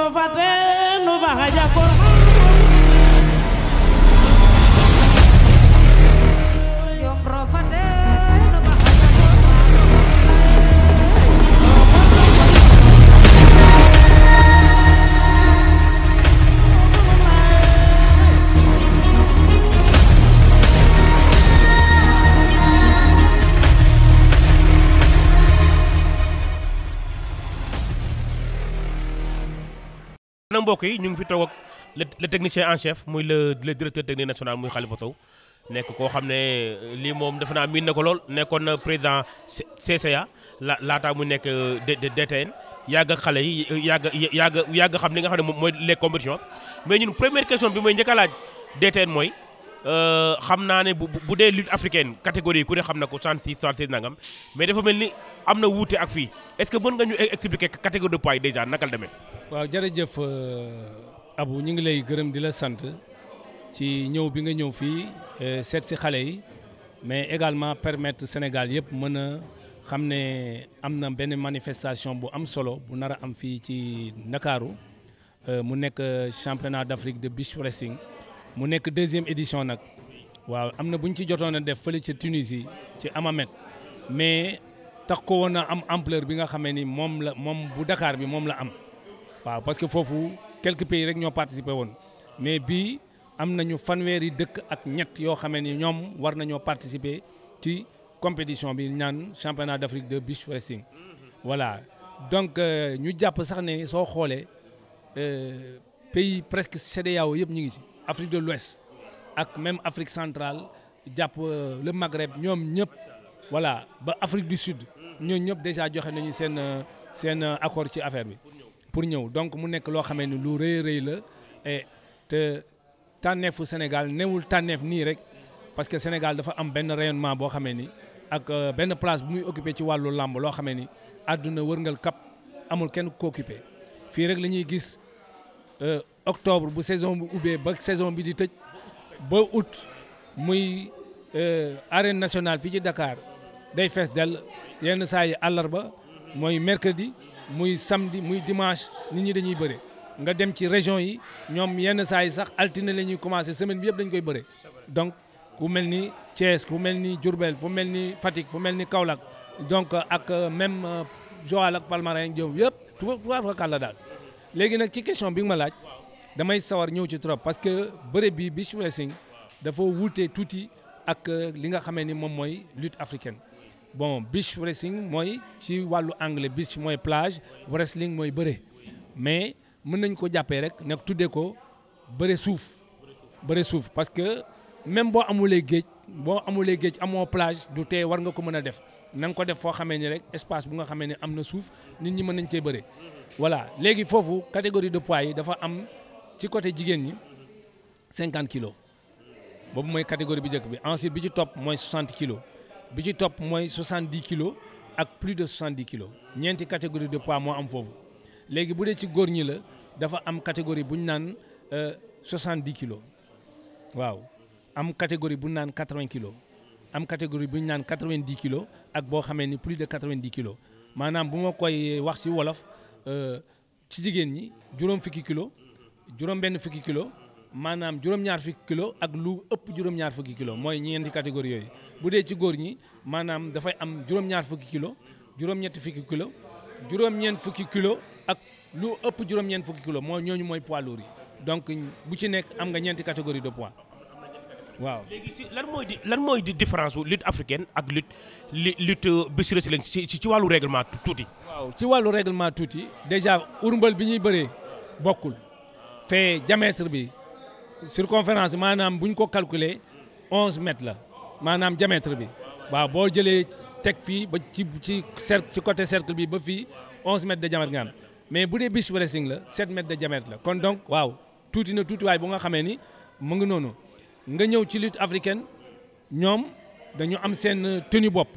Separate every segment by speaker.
Speaker 1: rofate nu baxa jakor
Speaker 2: Jom rofate no baxa
Speaker 3: nag mbokk yi ñu ngi fi toog ak le le technicien en chef muy le le directeur technique national muy Khalifa Sow nekk koo xam ne lii moom defe naa miin na ko lool nekkoon na président C- CCA la laataa mu nekk D D- DTN yàgg ak xale yi yàgg yàgg yàgg xam li nga xam ne moom mooy les compétitions mais ñun première question bi mooy njëkk a laaj DTN mooy euh, xam naa ne bu bu- bu dee lutte africaine catégorie ku ne xam na ko 66 66 nangam mais dafa mel ni am na wuute ak fii est-ce que mën nga ñu expliquer catégorie de poids yi déjà naka la demee.
Speaker 4: waaw jërëjëf Abu ñu ngi lay gërëm di la sant ci ñëw bi nga ñëw fii eh, seet si xale yi mais également permettre Sénégal yëpp mën a xam ne am na benn manifestation bu am solo bu nar a am fii ci Ndakaaru eh, mu nekk championnat d'Afrique de beach wrestling mu nekk deuxième édition nag waaw am na bu ñu ci jotoon a def fële ca Tunisie ci Amamet mais tax ko woon a am ampleur bi nga xamee ni moom la moom bu Dakar bi moom la am. waaw parce que foofu quelques pays rek ñoo participé woon mais bii am nañu fanweeri dëkk ak ñett yoo xamee ni ñoom war nañoo participer ci compétition bi ñaan championnat d'Afrique de beach wrestling voilà donc euh, ñu jàpp sax ne soo xoolee euh, pays presque CEDEAO yëpp ñu ngi ci Afrique de l'Ouest ak même Afrique centrale jàpp euh, le Maghreb ñoom ñëpp voilà ba Afrique du Sud ñooñu ñëpp déjà joxe nañu seen euh, seen euh, accord ci affaire bi pour ñëw donc mu nekk loo xamee ni lu rëy rëy la et te tànneefu Sénégal newul tànneef nii rek parce que Sénégal dafa am benn rayonnement boo xamee ni ak euh, benn place bu muy occupé ci wàllu làmb loo xamee ni àdduna wërngal kap amul kenn ko occupé fii rek la ñuy gis euh, octobre bu saison bi ubbee ba saison bi di tëj ba août muy euh, arène nationale fii ci Dakar day fees dell yenn saa yi àllarba mooy mercredi muy samedi muy dimanche nit ñi dañuy bëre nga dem ci région yi ñoom yenn saa yi sax altine la ñuy commencé semaine bi yëpp dañ koy bëre donc ku mel ni Thiès ku mel ni Diourbel fu mel ni Fatick fu mel ni Kaolack donc ak euh, même euh, Joal ak Palmarin Diop yëpp tuba tubaab fa kàlla daal léegi nag ci question bi nga ma laaj damay sawar ñëw ci trop parce que bëre bi beach wrestling dafa wuute tuuti ak euh, li nga xamee ni moom mooy lutte africaine bon beach wrestling mooy ci wàllu anglais beach mooy plage wrestling mooy bëre mais mën nañ ko jàppee rek nag tuddee ko bëre suuf bëre suuf parce que même boo amulee géej boo amulee géej amoo plage du tee war nga ko mën a def na nga ko def foo xamee ni rek espace bu nga xamee ni am na suuf nit ñi mën nañ cee bëre voilà léegi foofu catégorie de poids yi dafa am ci côté jigéen ñi 50 kilos boobu mooy catégorie bi njëkk bi ensuite bi ci topp mooy 60 kilos bi ci topp mooy 70 kilos ak plus de 70 kilos ñeenti catégorie de poids moo am foofu léegi bu dee ci góor ñi la dafa am catégorie bu ñu naan euh, 70 kilos waaw am catégorie bu ñu naan 80 kilos am catégorie bu ñu naan 90 kilos ak boo xamee ni plus de 90 kilos maanaam bu ma koy wax ci wolof euh, ci jigéen ñi juróom fukki kilos juróom benn fukki kilos maanaam juróom-ñaar fukki kilo ak lu ëpp juróom-ñaar fukki kilo mooy ñeenti catégorie yooyu bu dee ci góor ñi maanaam dafay am juróom-ñaar fukki kilo juróom-ñetti fukki kilo juróom-ñeent fukki kilo ak lu ëpp juróom-ñeent fukki kilo mooy ñooñu mooy poids lourd yi donc bu ci nekk am nga ñeenti catégorie de poids waaw.
Speaker 3: léegi si lan mooy di lan mooy di différence wu lutte africaine ak lutte li lutte beach wrestling ci ci ci wàllu règlement tu- tuuti.
Speaker 4: waaw ci wàllu règlement tuuti déjà urmbal bi ñuy bëree bokkul fee diamètre bi circonférence maanaam bu ñu ko calculer onze mètres la maanaam diamètre bi waaw boo jëlee teg fii ba ci ci cercle ci côté cercle bi ba fii onze mètres de diamètre nga am mais bu dee beach wrestling la sept mètres de diamètre la kon donc waaw tuuti na tuutiwaay bu nga xamee ni mu ngi noonu nga ñëw ci lutte africaine ñoom dañu am seen tenue bopp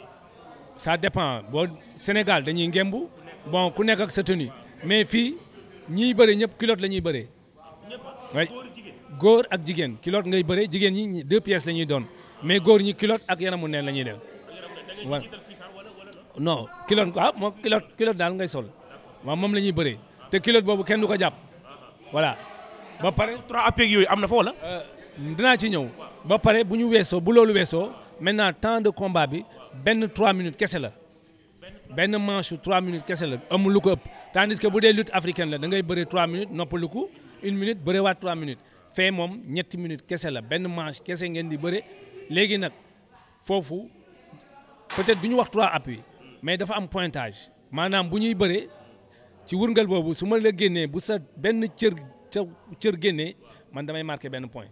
Speaker 4: ça dépend boo Sénégal dañuy ngembu bon ku nekk ak sa tenue mais fii ñiy bëre ñëpp culotte la ñuy bëree way góor ak jigéen culotte ngay bëree jigéen ñi deux pièces la ñuy doon mais góor ñi culotte ak yaramu neen la ñuy def voilà non culotte waaw moo culotte culotte daal ngay sol waaw moom la ñuy bëree te culotte boobu kenn du ko jàpp voilà ba pare
Speaker 3: trois appuis yooyu am na fa wala.
Speaker 4: dinaa ci ñëw ba pare bu ñu weesoo bu loolu weesoo maintenant temps de combat bi benn 3 minutes kese la benn manche 3 minutes kese la amul lu ko ëpp tandis que bu dee lutte africaine la da ngay bëre 3 minutes noppalu ko une minute bëre waat 3 minutes fee moom ñetti minutes kese la benn manche kese ngeen di bëre léegi nag foofu peut-être du ñu wax 3 appuis mais dafa am pointage maanaam bu ñuy bëree ci wurngal boobu su ma la génnee bu sa benn cër ca cër génnee man damay marqué benn point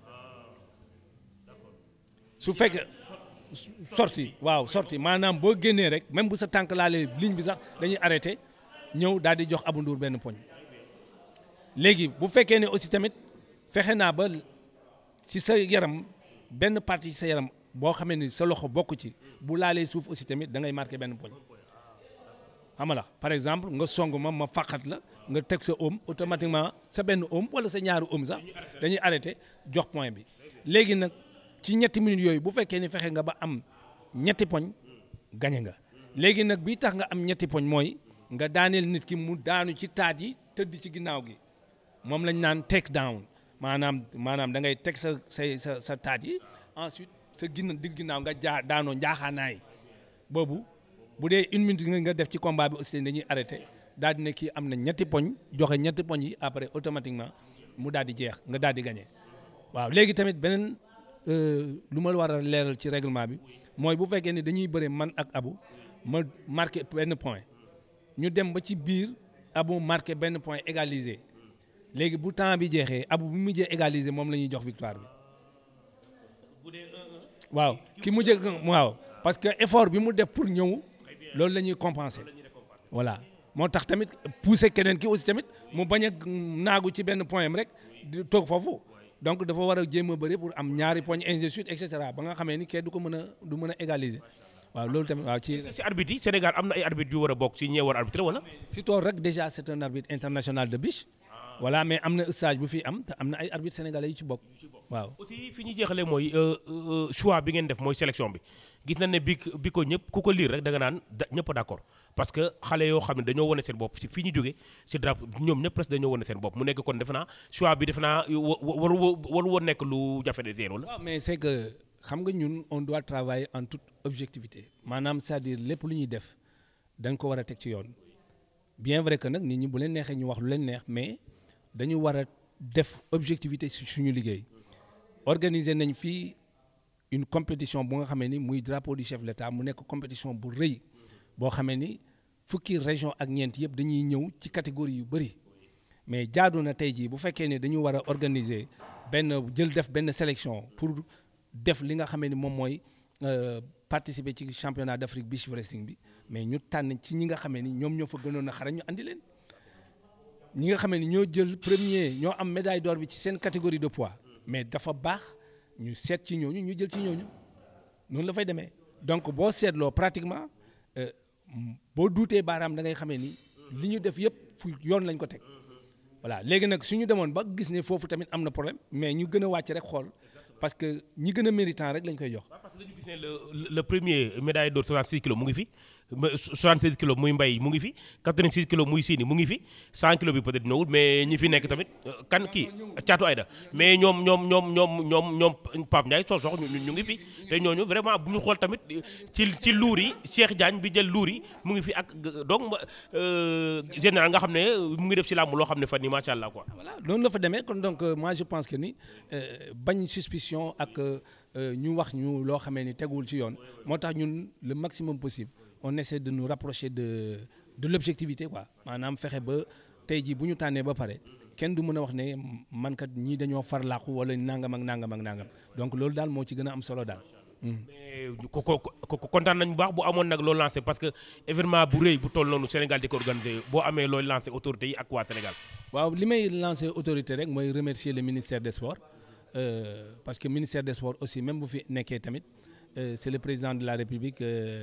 Speaker 4: su fekkee sorti waaw sorti maanaam boo génnee rek même bu sa tànk laalee ligne bi sax dañuy arrêté ñëw daal di jox Abou Ndour benn poñ léegi bu fekkee ne aussi tamit fexe naa ba ci sa yaram benn partie ci sa yaram boo xamee ni sa loxo bokk ci bu laalee suuf aussi tamit da ngay marqué benn poñ xam nga la par exemple nga song ma ma faqat la nga teg sa oom automatiquement sa benn oom wala sa ñaari oom sax dañuy arrêté jox point bi léegi nag ci ñetti minutes yooyu bu fekkee ni fexe nga ba am ñetti poñ gañe nga léegi nag bii tax nga am ñetti poñ mooy nga daaneel nit ki mu daanu ci taat yi tëdd ci ginnaaw gi moom lañ naan take down maanaam maanaam da ngay teg sa say sa sa taat yi ensuite sa ginna digg ginnaaw nga jaa daanoo njaaxaanaay boobu bu dee une minute nga def ci combat bi aussi dañuy arrêté daal di ne kii am na ñetti poñ joxe ñetti poñ yi après automatiquement mu daal di jeex nga daal di gagné waaw léegi tamit beneen lu ma war a leeral ci règlement bi mooy bu fekkee ni dañuy bëre man ak Abou ma marqué benn point ñu dem ba ci biir Abou marqué benn point égalisé léegi bu temps bi jeexee Abou bu mujjee égalisé moom la ñuy jox victoire bi waaw ki mujjee waaw parce que effort bi mu def pour ñëw loolu la ñuy compenser voilà moo tax tamit pousser keneen ki aussi tamit mu bañ a naagu ci benn point am rek di toog foofu donc dafa war a jéem a bëri pour am ñaari poñ ainsi de suite et cetera ba nga xamee ni kenn du ko mën a du mën a égaliser waaw loolu tamit waaw ci.
Speaker 3: si arbitre yi Sénégal am na ay arbitre yu war a bokk si ñee war a arbitre wala.
Speaker 4: si tool rek déjà c'est un arbitre international de biche. voilà mais am na stage bu fi am te am na ay arbitre sénégalais yu ci bokk waaw.
Speaker 3: aussi fi ñuy jeexalee mooy choix bi ngeen def mooy sélection bi gis nañ ne bi bi ko ñëpp ku ko liir rek da nga naan da ñëpp d'accord parce que xale yoo xam ne dañoo wane seen bopp ci fi ñu jóge si drapeau ñoom ñëpp presque dañoo wane seen bopp mu nekk kon defe naa choix bi defe naa waru waru woon nekk lu jafe de zéro la.
Speaker 4: waaw mais c'est que xam nga ñun on doit travailler en toute objectivité maanaam c'est-à-dire lépp lu ñuy def dañ ko war a teg ci yoon bien vrai que nag nit ñi bu leen neexee ñu wax lu leen neex mais. dañu war a def objectivité si suñu liggéey organiser nañ fii une compétition bu nga xamee ni muy drapeau du chef de l'État mu nekk compétition bu rëy boo xamee ni fukki région ak ñeent yëpp dañuy ñëw ci catégorie yu bëri mais jaadu na tey jii bu fekkee ne dañu war a organiser benn jël def benn sélection pour def li nga xamee ni moom mooy participer ci championnat d'Afrique beach wrestling bi mais ñu tànn ci ñi nga xamee ni ñoom ñoo fa gënoon a xarañ ñu andi leen ñi nga xam ne ñoo jël premier ñoo am médaille d'or bi ci seen catégorie de poids mais dafa baax ñu seet ci ñooñu ñu jël ci ñooñu noonu la fay demee donc boo seetloo pratiquement boo duutee baaraam da ngay xamee ni li ñu def yëpp fu yoon lañ ko teg voilà léegi nag suñu demoon ba gis ne foofu tamit am na problème mais ñu gën a wàcc rek xool parce que ñi gën a méritant rek lañ koy jox.
Speaker 3: parce que dañu gis ne le le premier médaille d'or 66 kilos mu ngi fi 76 kilos muy mbay mu ngi fi 86 kilos muy siini mu ngi fi 100 kilos bi peut-être ñëwul mais ñi fi nekk tamit kan kii caatu ayda mais ñoom ñoom ñoom ñoom ñoom ñoom Pape Ndiaye soo sox ñu ngi fi te ñooñu vraiment bu ñu xool tamit ci ci luur yi Cheikh Diagne bi jël luur yi mu ngi fi ak donc général nga xam ne mu ngi def ci làmb loo xam ne fan nii macha allah quoi.
Speaker 4: voilà noonu la fa demee kon donc moi je pense que ni bañ suspicion ak ñu wax ñu loo xamee ni teguwul ci yoon moo tax ñun le maximum possible on essaie de nous rapprocher de de l'objectivité quoi maanaam fexe ba tey jii bu ñu tànnee ba pare kenn du mën a wax ne man kat ñii dañoo farlaaku wala nangam ak nangam ak nangam donc loolu daal moo ci gën a am solo daal.
Speaker 3: mais ko ko kontaan nañu bu baax bu amoon nag loo lancé parce que événement bu rëy bu toll noonu Sénégal di ko organisé boo amee looy lancé autorités yi ak waa Sénégal.
Speaker 4: waaw li may lancé autorité rek mooy remercier le ministère des sports euh, parce que ministère des sports aussi même bu fi nekkee tamit euh, c'est le président de la République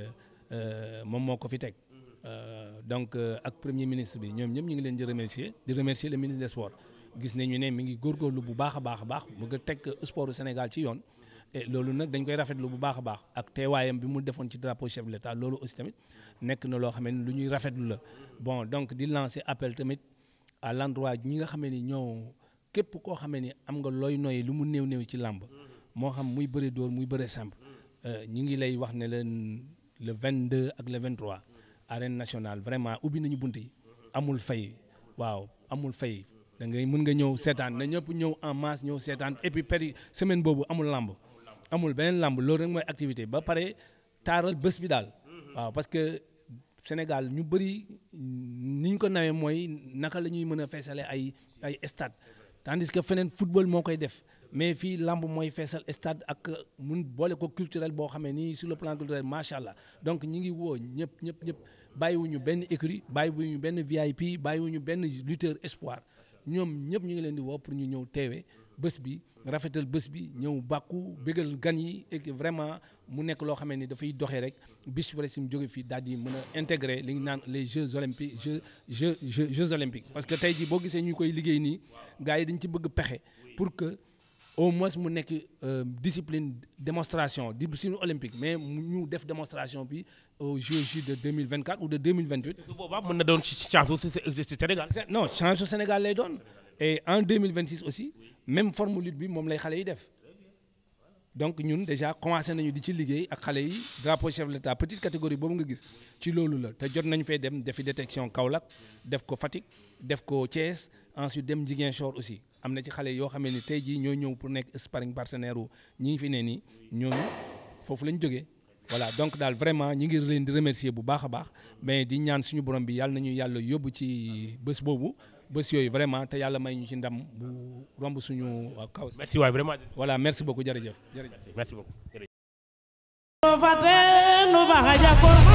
Speaker 4: moom moo ko fi teg donc ak premier ministre bi ñoom ñëpp ñu ngi leen di remercier di remercier le ministre des sports gis nañu ne mi ngi góorgóorlu bu baax a baax a baax mu nga teg sportu Sénégal ci yoon. et loolu nag dañ koy rafetlu bu baax a baax ak teewaayam bi mu defoon ci drapeau chef de l'État loolu aussi tamit nekk na loo xam ne lu ñuy rafetlu la bon donc di lancer appel tamit à l'endroit ñi nga xamee ni ñoo képp koo xamee ni am nga looy noyyi lu mu néew néew ci làmb moo xam muy bëre dóor muy bëre simple ñi ngi lay wax ne leen le 22 ak le 23 arène nationale vraiment ubbi nañu bunt yi amul fay waaw amul fay da ngay mën nga ñëw seetaan na ñëpp ñëw en masse ñëw seetaan et puis péri semaine boobu amul làmb amul beneen làmb loolu rek mooy activité ba pare taaral bés bi daal waaw parce que Sénégal ñu bëri ni ñu ko nawee mooy naka la ñuy mën a feesale ay ay stade tandis que feneen football moo koy def mais fii lamb mooy feesal stade ak mun boole ko culturel boo xamee ni sur le plan culturel macha allah donc ñi ngi woo ñëpp ñëpp ñëpp bàyyiwuñu benn écurie bàyyiwuñu benn VIP bàyyiwuñu benn lutteur espoir ñoom ñëpp ñu ngi leen di woo pour ñu ñëw teewe bés bi rafetal bés bi ñëw bàkku bégal gan yi et que vraiment mu nekk loo xamee ni dafay doxee rek bis bu mu jóge fii daal di mën a intégrer li ñu naan les jeux olympiques jeux jeux jeux jeux olympiques parce que tey jii boo gisee ñu koy liggéey nii gars yi dañ ci bëgg pexe pour que au moins mu nekk discipline démonstration discipline olympique mais ñu def démonstration bi aux Jeux de 2024 ou de 2028.
Speaker 3: su boobaa mën na doon ci chance su Sénégal.
Speaker 4: non chance su Sénégal lay doon et en 2026 aussi même forme lutte bi moom lay xale yi def donc ñun déjà commencé nañu di ci liggéey ak xale yi drapeau chef de l'État petite catégorie boobu nga gis ci loolu la te jot nañu fay dem defi détection Kaolack def ko Fatick def ko Thiès ensuite dem Ziguinchor aussi am na ci xale yoo xam ne tey jii ñoo ñëw pour nekk sparring partenaire wu ñi ngi fi ne nii ñooñu foofu lañ jógee voilà donc daal vraiment ñi ngi leen di remercier bu baax a baax mais di ñaan suñu borom bi yàlla nañu yàlla yóbbu ci bés boobu bés yooyu vraiment te yàlla may ñu ci ndam bu romb suñu kaw.
Speaker 3: merci waay vraiment.
Speaker 4: voilà merci beaucoup jërëjëf jërëjëf.
Speaker 3: merci beaucoup.
Speaker 1: fate no baxa jakor